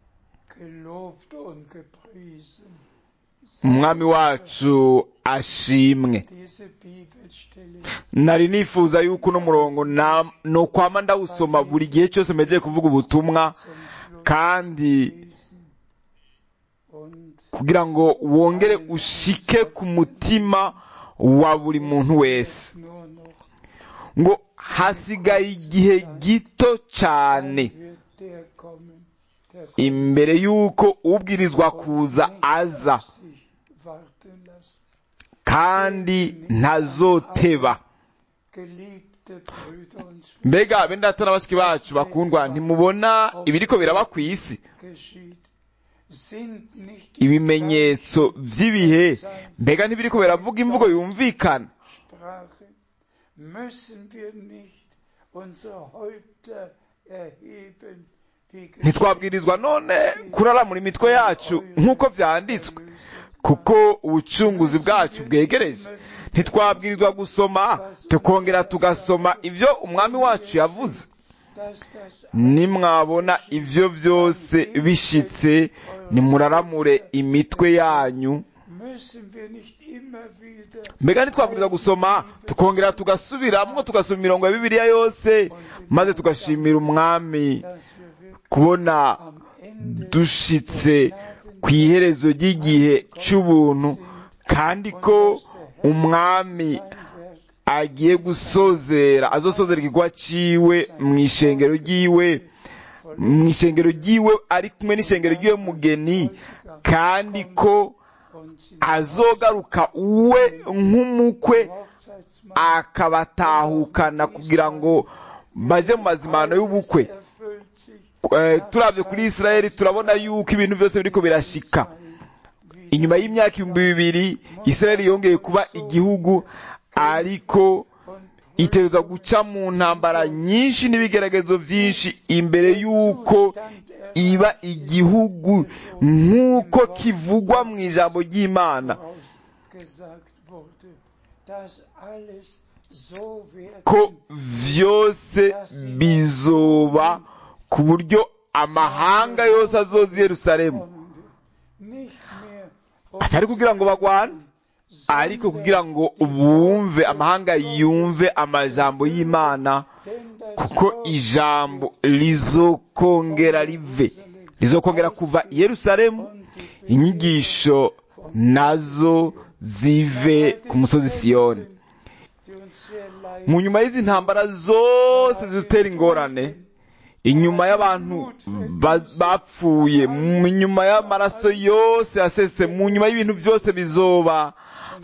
gelobt und gepriesen. umwami wacu ashimwe Diese Bibelstelle nari nifuza yuko uno murongo na- nokwama ndawusoma buri gihe cyose mejeye kuvuga ubutumwa zum Schluss kandi lesen und kugira ngo wongere ushike ku mutima wa buri muntu wese nur noch ngo hasigaye igihe gito cyane wird der kommen, der imbere y'uko ubwirizwa kuza aza sich warten lässt. kandi ntazoteba Geliebte Brüder und Schwestern, mbega bene data na bashiki bacu bakundwa ntimubona ibiriko biraba ku isi geschieht, sind nicht die ibimenyetso by'ibihe mbega ntibiriko biravuga imvugo yumvikana Sprache, müssen wir nicht unsere Häupter erheben, wie ntitwabwirizwa none kuraramura imitwe yacu nk'uko byanditswe kuko ubucunguzi bwacu bwegereje ntitwabwirizwa gusoma tukongera tugasoma ibyo umwami wacu yavuze dass das nimwabona ibyo byose bishitse nimuraramure imitwe yanyu müssen wir nicht immer wieder mbega ntitwabwirizwa gusoma tukongera tugasubiramo tugasoma imirongo ya bibiliya yose maze tugashimira umwami dass wir wirklich kubona am Ende dushitse ku iherezo ry'igihe cy'ubuntu kandi ko umwami sein Werk agiye gusozera azosozera igikorwa ciwe mu ishengero ryiwe mu ishengero ryiwe ari kumwe n'ishengero ry'iwe mugeni kandi ko und sie azogaruka we nk'umukwe Hochzeitsmahl akabatahukana kugira ngo baje mu mazimano y'ubukwe erfüllt sich Eh, turavye kuri isirayeli turabona yuko ibintu byose biriko birashika inyuma y'imyaka ibihumbi bibiri israeli yongeye kuba igihugu ariko itegerezwa guca mu ntambara nyinshi n'ibigeragezo byinshi imbere y'uko iba igihugu nk'uko kivugwa mu ijambo ry'imana vorausgesagt wurde, dass alles so ko werden vyose bizoba ku buryo amahanga yose azoza i yerusalemu kommen wird. Nicht mehr atari kugira ngo bagwane ariko kugira ngo bumve amahanga yumve amajambo y'imana denn das kuko Wort ijambo rizokongera rive rizokongera kuva i yerusalemu und die inyigisho nazo zive ku musozi siyoni die uns sehr leid mu nyuma y'izi ntambara zose zidutera ingorane inyuma y'abantu ba- bapfuye mu nyuma y'amaraso yose yasese mu nyuma y'ibintu byose bizoba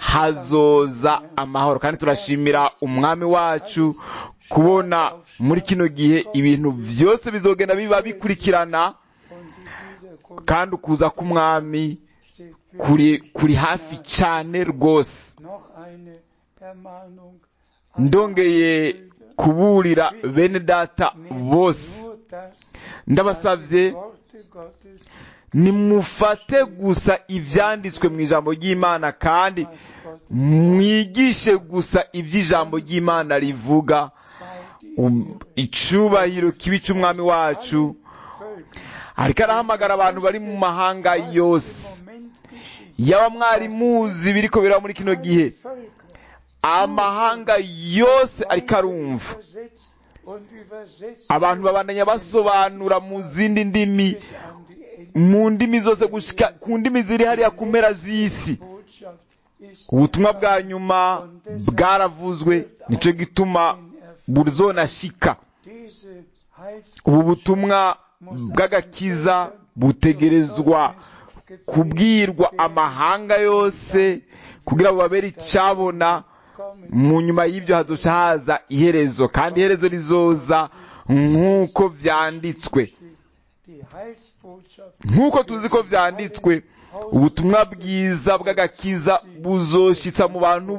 hazoza amahoro kandi turashimira umwami wacu kubona muri kino gihe ibintu byose bizogenda biba bikurikirana und die Wiederkunft kandi ukuza k'umwami steht für kuri kuri hafi cyane rwose noch eine Ermahnung ndongeye kuburira bene data bose nur das ndabasabye Worte Gottes nimufate gusa ibyanditswe mu ijambo ry'imana kandi was Gottes mwigishe gusa iby'ijambo ry'imana rivuga sei die Um, icubahiro kibi cy'umwami wacu Völker ariko arahamagara abantu bari mu mahanga yose im Moment geschieht. yaba mwari muzi biriko biraba muri kino gihe Völker amahanga yose ariko arumva übersetzt und übersetzt abantu babandanya basobanura mu zindi ndimi bis an die Ende. mu ndimi zose gushika ku ndimi ziri hariya ku mpera z'isi Botschaft ist ubutumwa bwa nyuma bwaravuzwe nicyo gituma burzonashika diese Heils ubu butumwa bw'agakiza butegerezwa kubwirwa amahanga yose kugira ngo babere icyabona kommen mu nyuma y'ibyo hazoca haza iherezo kandi iherezo rizoza nk'uko byanditswe die Heilsbotschaft nk'uko tuzi ko byanditswe ubutumwa bwiza bw'agakiza buzoshitsa mu bantu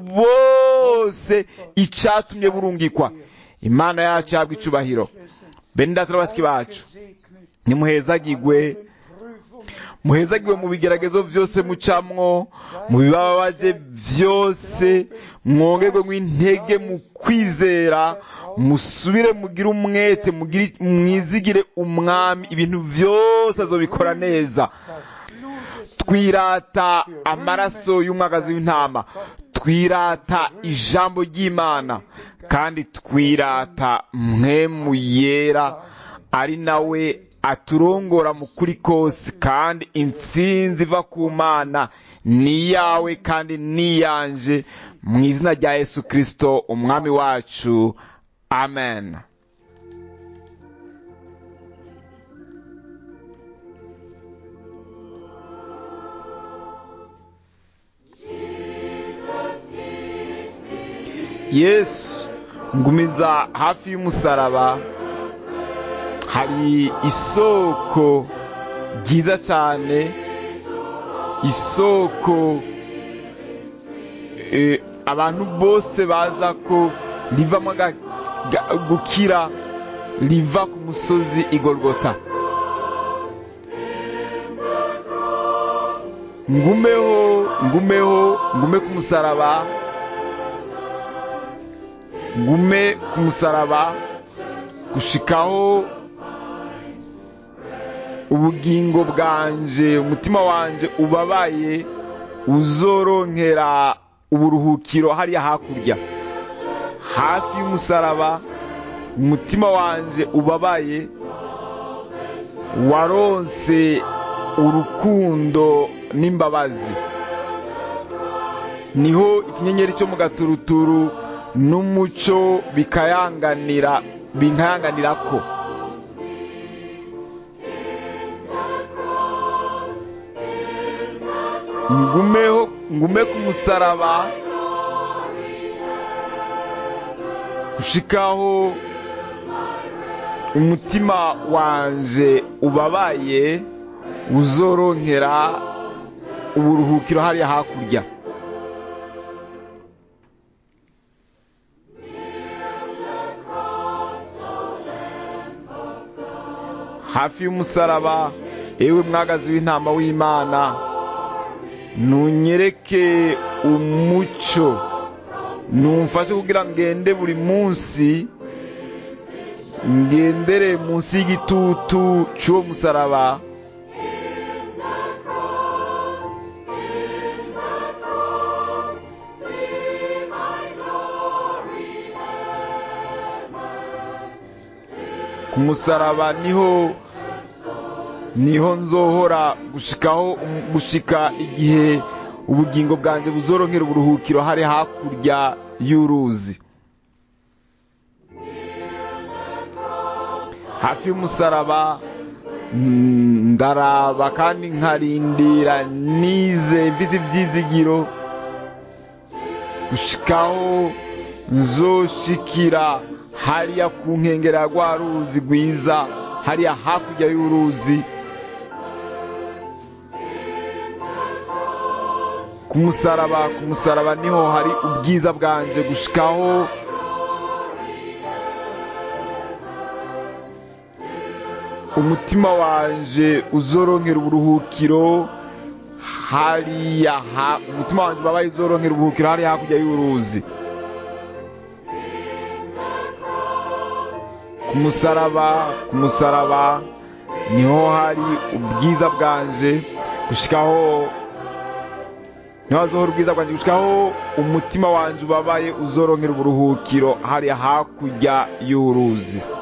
bose icyatumye burungikwa imana yacu yabwa icubahiro bene data n'abasiki bacu gesegnet nimuhezagigwe Prüfungen muhezagiwe mu bigeragezo byose mucamwo mu bibabaje byose mwongerwe nk'intege mu kwizera musubire mugire umwete mugire- mwizigire umwami ibintu byose azobikora neza das Blut des twirata amaraso y'umwagazi w'intama twirata ijambo ry'imana kandi twirata mwemu yera ari nawe aturongora mu kuri kose kandi intsinzi iva ku mana ni iyawe kandi ni iyanje mu izina rya yesu kirisito umwami wacu amen yesu ngumiza hafi y'umusaraba hari isoko ryiza cyane isoko eh, abantu bose baza ko rivamo aga- ga- gukira riva ku musozi igorogota ngumeho ngumeho ngume ku musaraba ngume ku musaraba gushikaho ubugingo bwanje umutima wanje ubabaye uzoronkera uburuhukiro hariya hakurya hafi y'umusaraba umutima wanje ubabaye waronse urukundo n'imbabazi niho ikinyenyeri cyo mu gaturuturu n'umucyo bikayanganira binkayanganira ko ngumeho ngume ku musaraba ushikaho umutima wanje ubabaye uzoronkera uburuhukiro hariya hakurya hafi y'umusaraba ewe mwagazi w'intama w'imana ntunyereke umucyo numfashe kugira ngende buri munsi ngendere munsi y'igitutu cy'uwo musaraba ku musaraba niho niho nzohora gushikaho gushika igihe ubugingo bwanjye buzoronkera uburuhukiro hari hakurya y'uruzi hafi y'umusaraba ndaraba kandi nkarindira nize mvise ibyizigiro gushikaho nzoshikira hariya ku nkengero ya rwa ruzi rwiza hariya hakurya y'uruzi ku musaraba ku musaraba niho hari ubwiza bwanje gushikaho umutima wanje uzoronkera uburuhukiro hariya umutima wanje ubabaye uzoronkera uburuhukiro hariya hakurya y'uruzi ku musaraba ku musaraba niho hari ubwiza bwanje gushikaho niho hazohora ubwiza bwanjye gushikaho umutima wanje ubabaye uzoronkera uburuhukiro hariya hakurya y'uruzi